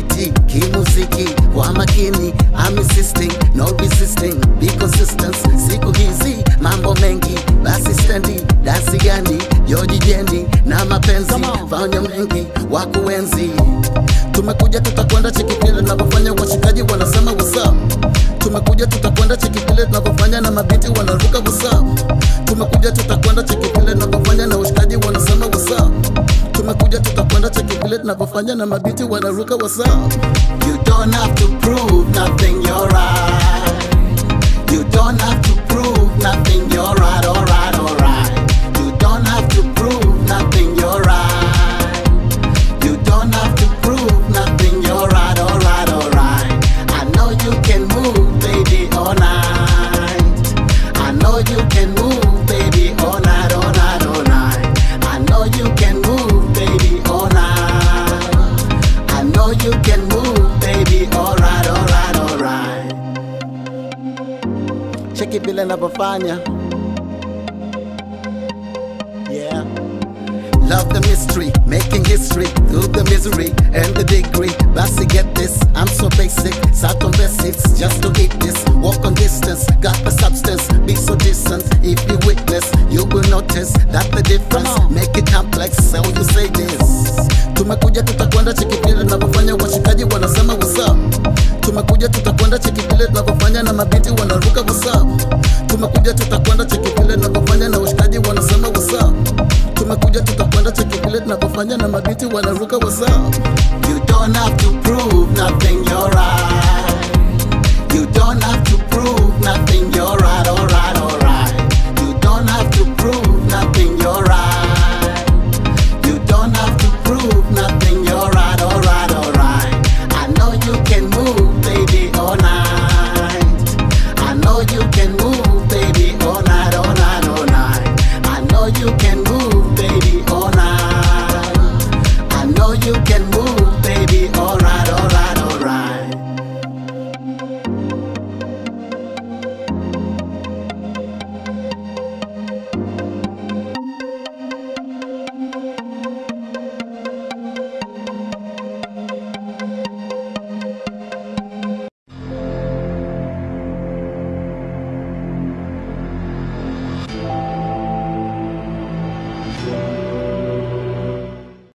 biti kimuziki kwa makini I'm insisting no resisting be consistent siku hizi mambo mengi basi stendi dasi gani yojijendi na mapenzi Come on. fanya mengi wa kuenzi tumekuja tutakwenda cheki vile tunavyofanya washikaji wanasema wasa tumekuja tutakwenda cheki vile tunavyofanya na mabiti wanaruka wasa tumekuja tutakwenda cheki vile tunavyofanya na washikaji wanasema wasa tumekuja tutakwenda cheki vile tunavyofanya na mabiti wanaruka wasa you don't have to prove nothing you're right you don't have to prove nothing you're right alright alright you don't have to prove nothing you're right you don't have to prove nothing, you're right, alright, alright. I know you can move, baby, all night. I know you can move, baby, all night, all night, all night. I know you can move, baby, all night. I know you can move, baby, alright, alright, alright. Cheki vile navyofanya. Yeah. Love the mystery, making history through the misery and the degree. Basi get this, I'm so basic. Sat on basics just to eat this. Walk on distance, got the substance. Be so distant. If you witness, you will notice that the difference. Come on. Make it complex, so you say this. Tumekuja tutakwenda cheki vile tunavyofanya, washikaji wanasema what's up. Tumekuja tutakwenda cheki vile tunavyofanya na mabiti wana